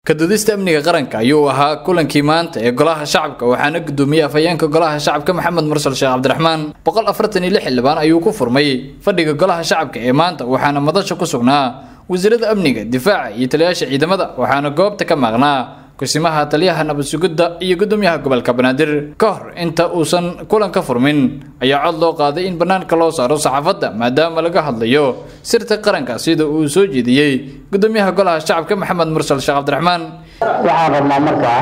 kadudista amniga qaranka ayuu ahaa kulankii maanta ee golaha shacabka waxaana gudoomiyey afhayeenka golaha shacabka maxamed mursal sheekh cabdiraxmaan boqol afartan iyo lix xildhibaan ayuu ku furmay fadhiga golaha shacabka ee maanta waxaana madasha ku sugnaa wasiirada amniga difaaca iyo taliyaasha ciidamada waxaana goobta ka maqnaa kusimaha taliyaha nabad sugidda iyo gudoomiyaha gobolka banaadir ka hor inta uusan kulanka furmin ayaa cod loo qaaday in bannaanka loo saaro saxaafadda maadaama laga hadlayo sirta qaranka sida uu soo jeediyey gudoomiyaha golaha shacabka maxamed mursal sheekh cabdiraxmaan waxaan rabnaa markaa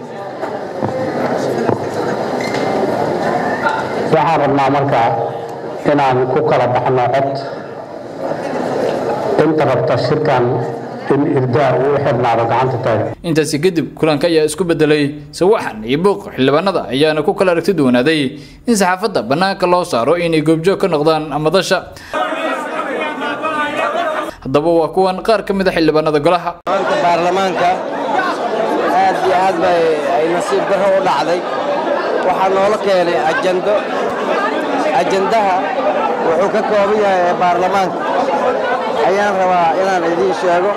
waxaan rabnaa markaa inaan ku kala baxno cod inta rabta shirkan in irdaa uu xirnaado gacanta taagan intaasi kadib kulanka ayaa isku bedelay sawaxan iyo buuq xildhibaanada ayaana ku kala aragti duwanaaday in saxaafadda bannaanka loo saaro inay goobjoog ka noqdaan madasha haddaba waa kuwan qaar ka mid a xildhibaanada golaha maanta baarlamaanka aad iyo aad bay ay nasiib darro u dhacday waxaa noola keenay ajando ajandaha wuxuu ka kooban yahay ee baarlamaanka ayaan rabaa inaan idiin sheego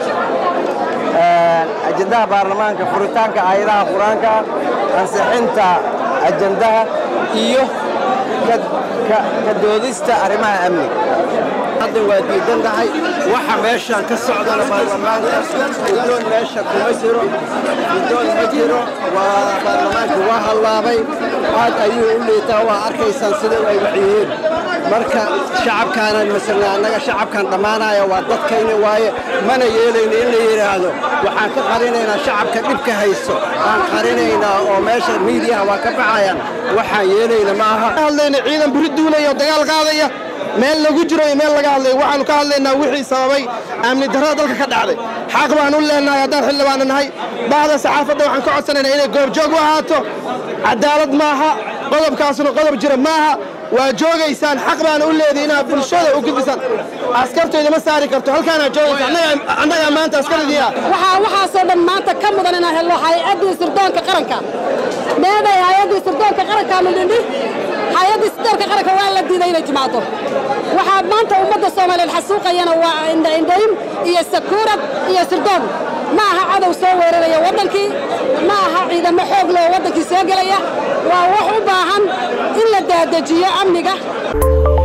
ajandaha baarlamaanka furitaanka aayadaha qur-aanka ansixinta ajandaha iyo ka doodista arrimaha amniga hadda waa diidan tahay waxa meeshan ka socdana baarlamaanka guddoon meesha kuma jiro guddoon ma jiro waa baarlamaanka waa hallaabay aad ayuu u liitaa waa arkaysaan sida ay waciyihiin marka shacabkaanan masalna annaga shacabkan dhammaanaya waa dadkayna waaye mana yeelayno in la yidhaahdo waxaan ka qarinaynaa shacabka dhibka haysto aan qarinaynaa oo meesha miidiyaha waa ka baxayaan waxaan yeelayna ma aha hadlayna ciidan buri duulaya oo dagaal qaadaya meel lagu jiro iyo meel laga hadlayo waxaanu ka hadlaynaa wixii sababay amni darrada dalka ka dhacday xaq baan u leenahay haddaan xildhibaana nahay bahda saxaafadda waxaan ka codsanaynaa inay goobjoog u ahaato cadaalad maaha qodobkaasuna qodob jira maaha waa joogaysaan xaq baana u leedahay inaad bulshada u gudbisaan askartooda ma saari karto halkaanaa joogaysa annagaa maanta askaridiia waxaa waxaasoo dhan maanta ka mudan inaan helno hay-addii sirdoonka qaranka meeday hay-addii sirdoonka qaranka midhindhi hay-addii sirdoonka qaranka waa la diiday inay timaado waxaa maanta ummadda soomaaliyeed xasuuqayana waa indhaindhayn iyo sakuurad iyo sirdoon ma aha cadow soo weeraraya waddankii ma aha ciidamo xoog loo waddankii soo gelaya waa wax u baahan in la daadejiyo amniga